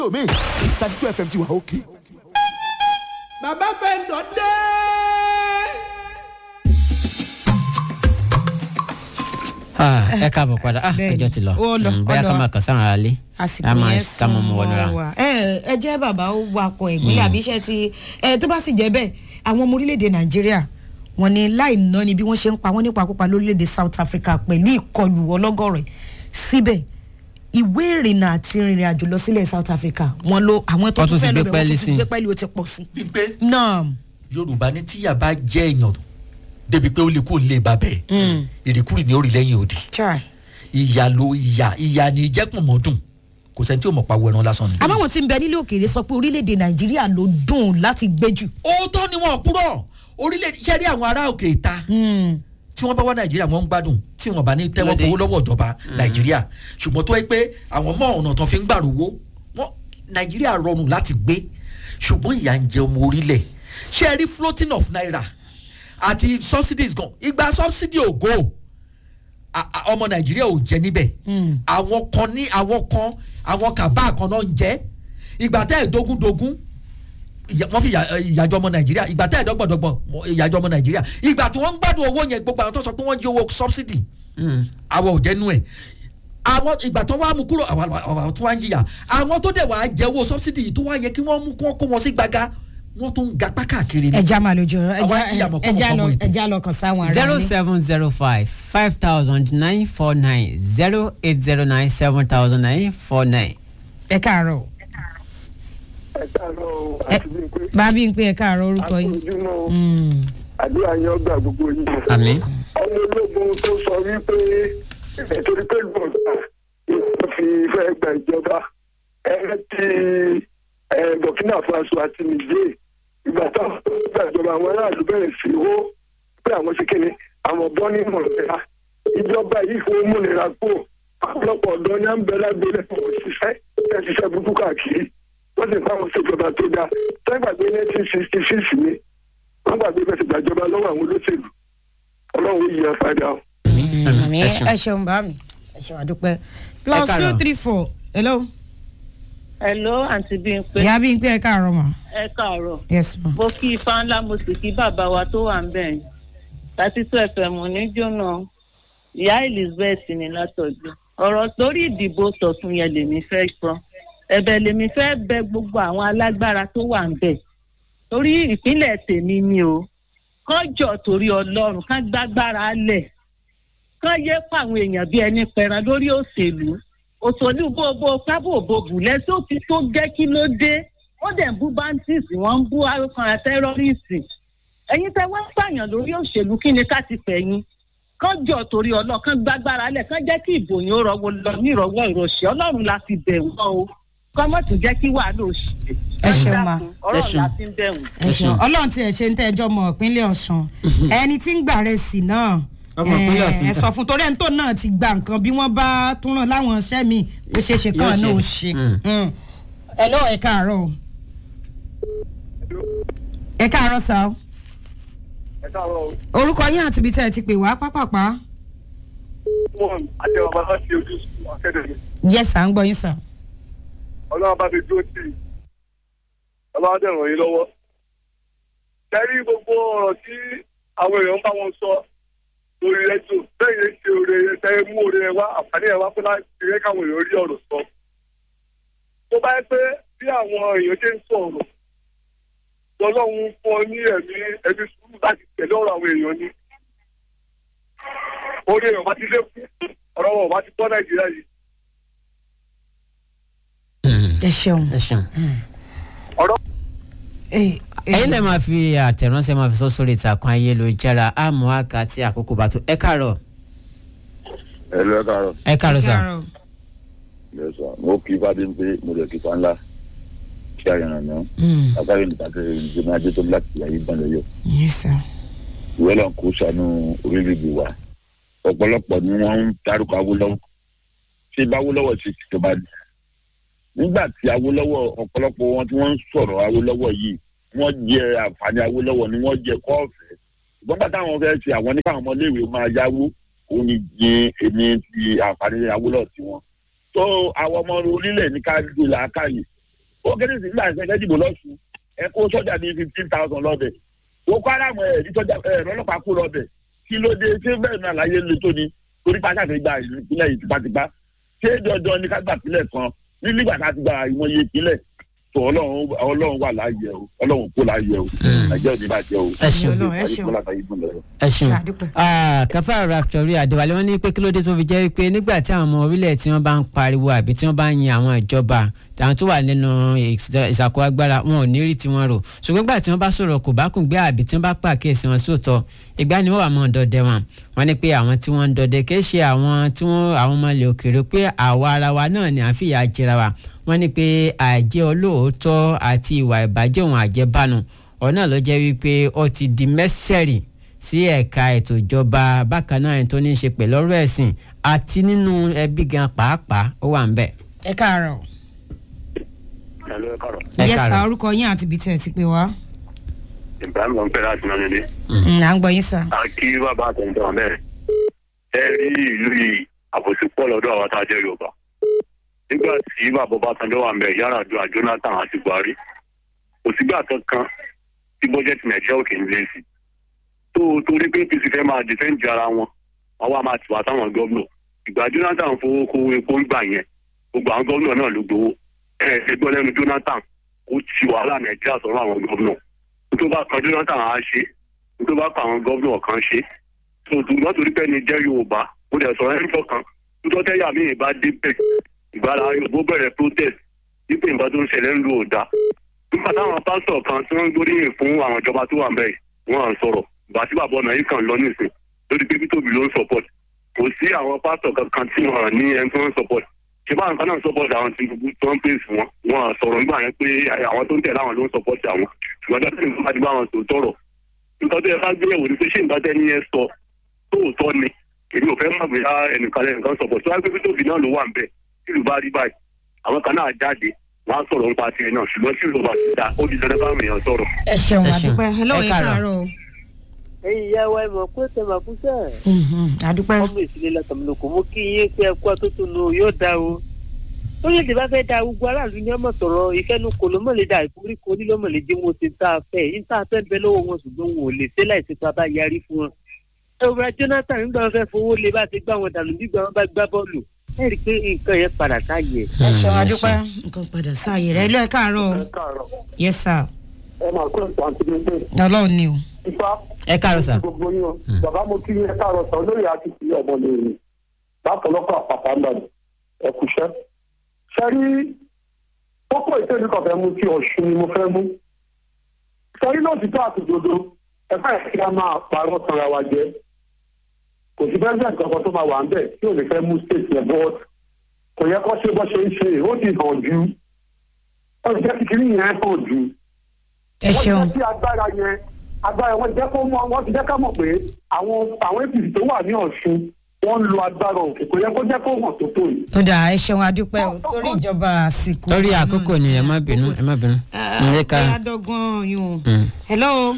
mi thirty two fm ti wà òkè. bàbá fẹ́ lọ dé. ẹ káàbọ̀ padà ah Bẹ́ẹ̀ni. ọjọ́ ti lọ Ó lọ, Mm, ó bóyá ká lọ. máa kàn sáwọn aráalé àsìkò ká máa yẹn ká máa mú wọnú ra sún wa. ẹ ẹ jẹ́ bàbá ó wakọ̀ ìpínlẹ̀ àbí iṣẹ́ ti ẹ tó bá sì jẹ́ bẹ́ẹ̀ àwọn ọmọ orílẹ̀-èdè nàìjíríà wọn ni láì ná ni bí wọ́n ṣe ń pa wọ́n nípa púpa lórílẹ̀-èdè south africa pẹ̀lú ìkọlù ọlọ́gọ́rẹ̀ síbẹ̀ ìwé ìrìnnà àti ìrìnrìn àjò lọ sílẹ̀ south africa wọn lo àwọn tó Wọ́n tún tún ti fẹ́ gbé lọ bẹ̀ wọ́n pẹ́ẹ́lí tún sí ti i. gbé pẹ́ẹ́lí ó ti pọ̀ sí. wípé náà yorùbá ní tíyà bá jẹ́ èèyàn débi pé ó lè kó lè bá bẹ́ẹ̀ ìrìkúrì ní orí lẹ́yìn òdì chai. ìyà ló ìyà ìyà ní jẹ́pọ̀n mọ́ dùn kò sẹ́ni tí ò mọ̀ pa wẹ̀ràn lásán ni. àmọ́ wọn ti ń bẹ nílé òkèèrè sọ pé orílẹ̀-èdè nàìjíríà ló dùn láti gbé jù. òótọ́ ni wọn kúrọ̀ orílẹ̀ iṣẹ́ rí àwọn ará òkè ìta tí wọ́n bá wá nàìjíríà wọ́n ń gbádùn tí wọ́n bá ní tẹ́wọ́ Lóde. gbowó lọ́wọ́ ìjọba nàìjíríà ṣùgbọ́n tó yẹ pé àwọn mọ ọ̀nà tó fi ń gbàrúwó wọn nàìjíríà rọrùn láti gbé ṣùgbọ́n ìyà ń jẹ ọmọ orílẹ̀ ṣé ẹ rí floating of naira àti subsidies gan ìgbà subsidy ò go a- a- ọmọ nàìjíríà ò jẹ níbẹ̀ àwọn kan ní àwọn kan àwọn kàbá kan náà ń jẹ ìgbà tẹ́ ẹ̀ dógúndógún ìyà- wọ́n fi ìyà- ìyàjọ́ ọmọ nàìjíríà ìgbà tẹ́ ẹ̀ dọ́gbọ̀dọ́gbọ̀n wọ́n- ìyàjọ́ ọmọ nàìjíríà ìgbà tí wọ́n ń gbádùn owó yẹn gbogbo àwọn tó sọ pé wọ́n jí owó subsidy àwọn ò jẹ́nu ẹ̀ àwọn ìgbà tó wá mú kúrò àwọn àwọn tó wá ń jìyà àwọn tó dẹ̀ wá jẹ́ owó subsidy yìí tó wá yẹ kí wọ́n mú kí wọ́n kó wọn sí gbàgà wọ́n tó ń gapá káàkiri ni. ẹja máa lójú Àwọn ajíyà mọ̀ ẹja pọ̀ mọ̀ lọ pọ̀ mọ̀ ètò. ẹja lọ kàn sáwọn ará zero ilé. seven zero five five thousand nine four nine zero eight zero nine seven thousand nine four nine. ẹ káàárọ̀ ẹ káàárọ̀ o, Ẹ- àti bí pé bábí ń pè ẹ káàárọ̀ orúkọ yín. àkójúmọ́ o, Mm. àdúrà yín ọgbà gbogbo yín. àmín. ọmọ ológun tó sọ wípé nítorí pé gbọ̀ngàn ìjọba fi fẹ́ gba ìjọba ẹ ti ẹ, burkina faso àti niger ìgbà táwọn tó gba ìjọba àwọn aráàlú bẹ̀rẹ̀ sí hó pé àwọn ṣe kíni àwọn bọ́ ní mọ̀lẹ́ra ìjọba yìí fún múnira kú ọ̀pọ̀lọpọ̀ ọ̀dọ́ ní à ń bẹ lágbélé fún òṣìṣẹ́ ẹ̀ ṣiṣẹ́ burúkú káàkiri wọ́n sì fáwọn ṣèjọba tó dáa sẹ́gbàgbé nineteen sixty six ni wọ́n gbàgbé bẹ́ẹ̀ ti gbàjọba lọ́wọ́ àwọn olóṣèlú ọlọ́run yìí yẹn padà o. àmì ẹ ṣeun. ẹ ṣeun bá mi ẹ ṣeun àdúpẹ́ plus two káàárọ̀. three four hello hello àǹtí bímpé ìyá bí ń pè ẹ káàárọ̀ mà ẹ káàárọ̀ yes ma. mo kí ifá ńlá mo sì kí bàbá wa tó wà ń bẹ̀ yín láti tó fm ní jóná ìyá elizabeth ní látọ̀jú ọ̀rọ̀ lórí ìdìbò tọ̀tún yẹn lèmi fẹ́ sọ ẹ̀bẹ̀ lèmi fẹ́ bẹ gbogbo àwọn alágbára tó wà ń bẹ̀ torí ìpínlẹ̀ tèmi ni o kọjọ torí ọlọ́run ká gbágbára lẹ̀ kán yé fáwọn èèyàn bí ẹni pẹran lórí òṣèlú òṣèlú bóbó pábòbòbù lẹ́sọ̀ ó ti tó gẹ́ kí ló dé ó dẹ̀ ń bú bandits wọ́n ń bú arúgbó tẹ́rọ́rìsì ẹ̀yin tẹ́ wọ́n pààyàn lórí òṣèlú kí ni ká ti fẹ̀yìn kán jọ torí ọlọ́run kán gbágbára lẹ̀ kán jẹ́ kí ìbò yín ó rọwọ́ lọ ní ìrọwọ́ ìrọ̀ṣẹ́ ọlọ́run la fi bẹ̀ wọ́n o kán mọ̀ tún jẹ́ kí wàhálà òṣèlú Ẹ ṣeun ma. ọ̀rọ̀ ṣeun. la fi ń bẹ̀ wọ́n. ẹ ṣeun ọlọ́run tí ẹ ṣe ń tẹ́jọ́ mọ ìpínlẹ̀ ọ̀sùn ẹni tí ń gbà rẹ̀ sí náà Ọmọ ìpínlẹ̀ Ọ̀ṣun ẹ sọ fún torí ẹni tó náà ti gba nǹkan bí wọ́n bá tún ràn láwọn iṣẹ́ mi ó ṣeé ṣe kàn Yóò náà ó ṣe. ṣe. Mm. Mm. ẹ lọ́wọ́ ẹ káàárọ̀ o ẹ káàárọ̀ sá o ẹ káàárọ̀ o. orúkọ yín àti ibi tẹ́ ẹ ti pè wá pápápá wọn àti ọba bá ti ojú sùn akẹ́dẹ̀mí yes sá ń gbọ́ yín sá. ọlọ́run bá ti dúró tì í ọlọ́run dẹ̀ ràn yín lọ́wọ́. kẹ́rí gbogbo ọ̀rọ̀ tí àwọn èèyàn ń bá wọn sọ lórí rédíò bẹ́ẹ̀ yẹn ṣe oore ẹ mú oore ẹ wá àǹfààní ẹ wá fún láti rẹ́ káwọn èèyàn rí ọ̀rọ̀ sọ. tó bá yẹ pé bí àwọn èèyàn ṣe ń sọ̀rọ̀ ọlọ́run fún ọ ní ẹ̀mí ẹ̀mí sùúrù láti tẹ̀lé ọ̀rọ̀ àwọn èèyàn ni. orí èèyàn bá ti lékún ọ̀rọ̀ wọn bá ti tọ́ nàìjíríà yìí. ẹ ṣeun. ẹ ṣeun. ọ̀rọ̀ ẹ̀yin lè máa fi àtẹ̀ránṣẹ́ máa fi sọ sórí ìtàkùn ayélujára àmọ́ àká tí àkókò bá tó ẹ káàárọ̀ ẹ lọ ẹ káàárọ̀ ẹ káàárọ̀ sà. káàárọ̀. ẹ sọ mo kí fàdé ń pé mo lè kí fa ńlá kí àyànnà náà Mm. agbára ìlú kàkiri ìjọba máa jẹ tó láti ayé gbọ́n lọ́yọ̀ yes sir. ìwé lọ́n kó sànú orílẹ̀-èdè wa ọ̀pọ̀lọpọ̀ ni wọ́n ń tarúkọ awólọ́wọ̀ ṣé bá awólọ́wọ̀ ṣe tìjọba ni nígbà tí awólọ́wọ̀ ọ̀pọ̀lọpọ̀ wọn tí wọ́n ń sọ̀rọ̀ awólọ́wọ̀ yìí wọ́n jẹ àǹfààní awólọ́wọ̀ ni wọ́n jẹ kọ́ọ̀fẹ́ ṣùgbọ́n bàtà àwọn fẹ́ ṣe àwọn nípa àwọn ọmọléèwé máa yáwó òun ni jẹ èmi ti àǹfààní awólọ́wọ̀ tiwọn tó àwọn ọmọ orílẹ̀ ní ká gbé làákàyè ó kéré sí nígbà ìṣẹ́jẹ́ dìbò lọ́sùn ẹ kó sọ́jà bíi fifteen thousand lọ́bẹ̀ ó kọ́ ara mọ̀ ẹ̀ ní sọ́jà ẹ̀ ọlọ́pàá kó lọ́bẹ̀ kí ló dé ṣé bẹ́ẹ̀ náà láyé le tó ni torí pátá ti gba ìpínlẹ̀ yìí tipátipá ṣé dandan ni ká gbà pínlẹ̀ kan ní nígbà tá a ti gba ìmọ̀ye ìpínlẹ̀ tó ọlọ́run ọlọ́run wà láàyè o ọlọ́run kó láàyè o nàìjíríà ò ní bàjẹ́ o. ẹ ṣeun Ọlọ́run, ẹ ṣeun. ẹ ṣeun Ṣàdúpẹ́. Ah, káfá raptori àdéwálé wọn ní pé kí ló dé tó fi jẹ́ pé nígbà tí àwọn ọmọ orílẹ̀ tí wọ́n bá ń pariwo àbí tí wọ́n bá ń yin àwọn ìjọba àwọn tó wà nínú ìṣàkó agbára wọn ò ní rí tiwọn rò ṣùgbọ́n nígbà tí wọ́n bá sọ̀rọ̀ kò bá kùn gbé àbí tí wọ́n bá pàkíyèsí wọn sóòótọ́ ìgbà ni wọ́n wà mọ́ ọ̀dọ́dẹ wọn wọ́n ní pé àwọn tí wọ́n ń dọdẹ kì í ṣe àwọn tí wọ́n àwọn ọmọ ilẹ̀ òkèèrè pé àwa ara wa náà ni à ń fìyà jẹra wa wọ́n ní pé àìjẹ́ olóòótọ́ àti ìwà ìbàjẹ́ òun àjẹbánu ọ̀nà ló jẹ́ wípé ó ti di mẹ́sẹ̀rì sí ẹ̀ka ètò ìjọba bákan náà ẹni tó ní í ṣe pẹ̀lú ọ̀rọ̀ ẹ̀sìn àti nínú ẹbí gan pàápàá ó wà ń bẹ̀. ẹ káàárọ̀ Ẹ yẹ sá káàárọ̀. orúkọ yín àti ibi tẹ̀ ti pè wá ibrahim ló ń pẹ́ láti náà nílé. Mm, à ń gbọ́ yín sá. a kí bàbá àtẹnudọ́ wọn bẹ́ẹ̀. ẹ rí ìlú yìí àbòsí pọ̀ lọ́dọ̀ àwọn tá a jẹ́ yorùbá. nígbà tí bàbá Ọbásanjọ́ wà ń bẹ̀ Yar'Adua Jonathan àti Buhari kò sígbà kankan tí bọ́jẹ́tì nàìjíríà òkè ń lé sí. tó o torí pé apc fẹ́ máa dìfẹ́ǹdì ara wọn wọn wá máa tìwá táwọn gómìnà ìgbà Jonathan fowó kó epo ń gbà yẹn gbogbo àwọn gómìnà náà ló gbowó ẹ ẹ ṣe gbọ́ lẹ́nu Jonathan ó ti wàhálà nàìjíríà sọ̀rọ̀ àwọn gómìnà tó bá kan Jonathan á ṣe tó bá kan àwọn gómìnà kan ṣe tó tó wọ́n torí pé ní jẹ́ Yorùbá ó dẹ̀ sọ̀rọ̀ ẹni tọkàn tó tẹ́yà mí ìbá débẹ̀ ìgbàlá Yorùbá bẹ̀rẹ̀ protest wípé nǹkan tó ń ṣẹlẹ̀ ń lu òda nígbà táwọn pásítọ̀ kan tí wọ́n ń gbóríyìn fún àwọn ìjọba tó wà ń bẹ̀ wọ́n à ń sọ̀rọ̀ ìgbà tí bàbá ọ̀nà yìí kàn lọ nísìn lórí pé Peter Obi ló ń support kò sí àwọn pásítọ̀ kankan tí wọ́n ní ẹni tó ń support ṣé báwọn kan náà ń support àwọn Tinubu tó ń pèsè wọn wọn à sọ̀rọ̀ nígbà yẹn pé àwọn tó ń tẹ̀lé àwọn ló ń support àwọn ṣùgbọ́n dájú ní bá ti bá wọn sọ tọrọ nǹkan tó yẹ ká gbé yẹ̀wò ni pé ṣé nǹkan tẹ́ ní yẹn sọ tóòtọ́ ni èmi ò fẹ́ mọ̀ bóyá ẹnìkan lẹ́nìkan support tó wá pé Peter Obi náà ló wà ń bẹ̀ tí ìlú bá rí báyìí àwọn kan náà jáde wọn á sọ̀rọ̀ nípa tiẹ̀ náà ṣùgbọ́n tí ìlú bá ti da ó di dandan káwọn èèyàn sọ̀rọ̀. ẹ ṣeun Ẹ ṣeun. àdúpẹ́ hello Ẹ ẹ káàárọ̀. káàárọ̀ o. ẹ̀yin ìyá wa ẹ mọ̀ pé tẹ màá fún sẹ́ẹ̀. Mhm, àdúpẹ́ ọmọ ìsìlẹ̀ látàmúlòkò mú kí yín pé ẹkú àtúntò nù yóò dá o. lórílẹ̀‐èdè bá fẹ́ da gbogbo aráàlú ní ọmọ sọ̀rọ̀ ìfẹ́nukò ló mọ̀ lè da ìforíko onílọ́mọ̀ lè dé wọn ti tá a fẹ́ yín tá a fẹ́ bẹ lọ́wọ́ wọn ṣùgbọ́n wọn ò lè ṣe láìsí tó a bá yarí fún wọn. ẹ̀rọ Jonathan nígbà wọn fẹ́ fowó lé bá ti gbá wọn dànù nígbà wọn bá gbá bọ́ọ̀lù ẹ rí i pé nǹkan yẹn padà sáyẹ. ẹ ṣeun àdúpẹ́ nǹkan padà sáàyè rẹ ilé ẹ káàárọ̀ o. káàárọ̀ yes sir ẹ máa kó ìtàn àti gbogbo ọlọ́run ni o. ifá ẹ káàárọ̀ sà. gbogbo yín o bàbá mo kí ẹ káàárọ̀ sọ lórí àti ti ọmọ lèrè látọlọ́pọ̀ àpàtà ńlọrọ̀ ẹ kúṣẹ́. sẹ́rí kókó ìtẹ́jú kan fẹ́ mú sí ọ̀ṣun ni mo fẹ́ mú. sẹ́rí náà ti tó àtòdodo ẹ fẹ́ kí a máa parọ́ tanra wa jẹ. kò sí president kankan tó máa wà ń bẹ̀ tí ò lè fẹ́ mú state yẹn bọ́ọ̀d kò yẹ kó ṣe bó ṣe ń ṣe ó ti hàn jù ó ti jẹ́ kíkiri yẹn hàn jù ẹ ṣeun wọ́n jẹ́ kí agbára yẹn agbára wọn jẹ́ kó mọ̀ wọ́n ti jẹ́ ká mọ̀ pé àwọn àwọn apc tó wà ní ọ̀ṣun wọ́n ń lo agbára òkè kò yẹ kó jẹ́ kó hàn tó tó yìí. ó dà ẹ ṣeun àdúpẹ́ o torí ìjọba àsìkò. torí àkókò ni ẹ má bínú ẹ má bínú. ẹ ká ẹ adọ́gbọ́n yún o. Mm. hello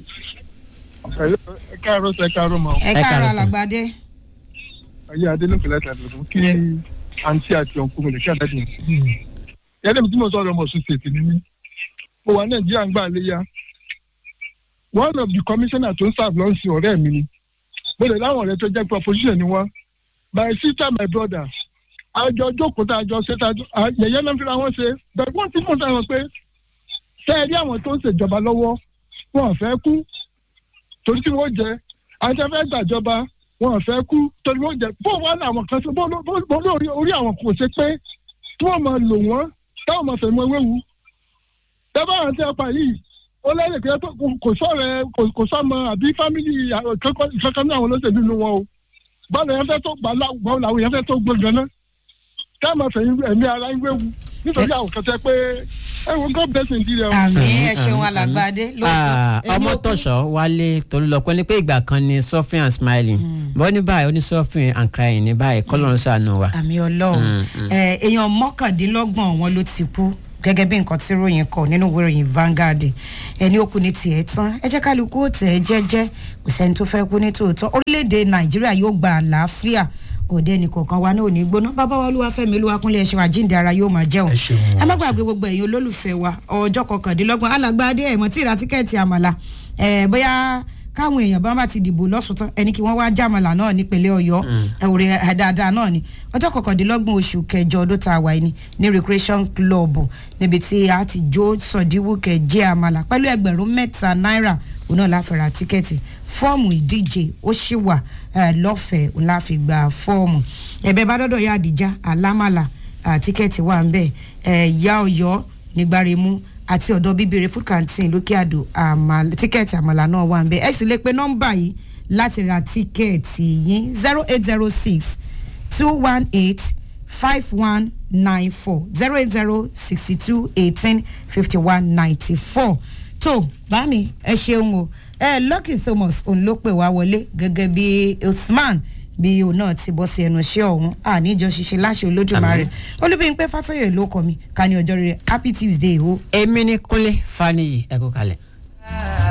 ẹ káàárọ̀ sẹ káàárọ̀ mọ ẹ Ẹ káàárọ̀ káàárọ̀ sir. alàgbàdé. ayé adélókè láti àdúgbò kí àǹtí àti ọ̀nkú mi lè kí àdájì mi. yẹ́nì mi tí mo sọ̀rọ̀ ọmọ ọ̀ṣun ṣètì ni mí mo wà nàìjíríà ń gbà léyà one of the commissioner tó ń serve lọ́sìn ọ̀rẹ́ mi ni mo lè láwọn ọ̀rẹ́ tó jẹ́ pé opposition ni wọ́n my sister my brother àjọ jókòó tá a jọ ṣe tá a jọ à- yẹ̀yẹ́ náà fi ra wọn ṣe bẹ́ẹ̀ wọ́n ti mọ̀ sáwọn pé ṣé ẹ rí àwọn tó ń ṣèjọba lọ́wọ́ wọn ò fẹ́ kú torí tí wọ́n jẹ àti afẹ́ gbàjọba wọn ò fẹ́ kú torí wọ́n jẹ bó wọn làwọn kan ṣe bó ló- bó bó lórí orí àwọn kò ṣe pé tí wọ́n máa lò wọ́n táwọn máa fẹ̀mọ́ ewéwu dábàá àwọn tí a pa yìí ó lẹ́yìn pé tó- kò- kò sọ̀rọ̀ ẹ kò kò sọ́mọ àbí fámìlì àwọn kankan kankan ní àwọn olóṣèlú nínú wọn o báwo yẹn fẹ́ tó gbà lá- báwo làwọn yẹn fẹ́ tó gbọ̀ngàn náà táwọn máa fẹ̀yìn ẹ̀mí ara ń wéwu nítorí àwọn kan tẹ pé ẹ wo god bless Nigeria o. àmì ẹ Mm, ṣeun mm, alàgbàdé. Ah, Èmi ò ọmọ kú- tọ̀sọ̀ wálé tolúlọpẹ́ ní pé ìgbà kan ni suffering and smiling bọ́ ní báyìí ó ní suffering and crying ní báyìí kọ́lọ́run ṣàánú wa. àmì ọlọ́run Mm, mm. ẹ, èèyàn mọ́kàndínlọ́gbọ̀n wọn ló ti kú gẹ́gẹ́ bí nǹkan tí ròyìn kọ nínú ìwé ìròyìn Vanguard ẹni ó kú ní tiẹ̀ tán ẹ jẹ́ kálukú ó tẹ̀ ẹ́ jẹ́jẹ́ kò sẹ́ni tó fẹ́ kú ní tòótọ́ orílẹ̀-èdè Nàìjíríà yóò gba àlàáfíà òde nìkọ̀ọ̀kan wa náà ò ní gbóná bàbá wa olúwafẹ́mi olúwakúnlé ẹ̀ṣẹ̀ àjíǹde ara yóò máa jẹun Ẹ ṣeun, ẹ má ẹ gbàgbé gbogbo ẹ̀yin olólùfẹ́ wa ọjọ́ kọkàndínlọ́gbọ̀n alàgbà adé ẹ̀mọ́ tí ìra tíkẹ́ẹ̀tì àmàlà ẹ̀ bóyá káwọn èèyàn bá bá ti dìbò lọ́sùn tán ẹni kí wọ́n wá jàmàlà náà nípínlẹ̀ ọ̀yọ́ ẹ̀wòrẹ́ dáadáa náà ni ọjọ́ kọkàndínlọ́gbọ̀n oṣù kẹjọ ọdún tá a wà yìí ni ní recreation club níbi tí a ti jó sọ̀díwùkẹ́ jẹ́ àmàlà pẹ̀lú ẹgbẹ̀rún mẹ́ta náírà òun náà láfi ra tíkẹ́ẹ̀tì fọ́ọ̀mù ìdíje ó ṣì wà eh, lọ́fẹ̀ẹ́ òun láfi gba fọ́ọ̀mù ẹ̀bẹ̀ bá dọ́dọ̀ yá àdìjá alámàlà ah, tíkẹ́ẹ̀tì wà ń bẹ̀ ẹ̀yà ọ̀yọ́ nígbàremú àti ọ̀dọ̀ bíbèrè food canteen lókè àdó àmàlà- tíkẹ́ẹ̀tì àmàlà náà wà ń bẹ̀ ẹ sì lè pe nọ́mbà yìí láti ra tíkẹ́ẹ̀tì yín zero eight zero six two one eight five one nine four zero eight zero sixty two eighteen fifty one ninety four tó bámi ẹ ṣeun o ẹ lucky thomas òun ló pè wá wọlé gẹ́gẹ́ bí usman bí òun náà ti bọ́ sí ẹnu iṣẹ́ ọ̀hún àníjọ ṣiṣẹ́ láṣẹ olódùmarè olúbíyìnpé fásọyè ló kọ mi ká ní ọjọ́ rere happy tuesday o. èmi ní kúnlé faniyi ẹ kú kalẹ̀.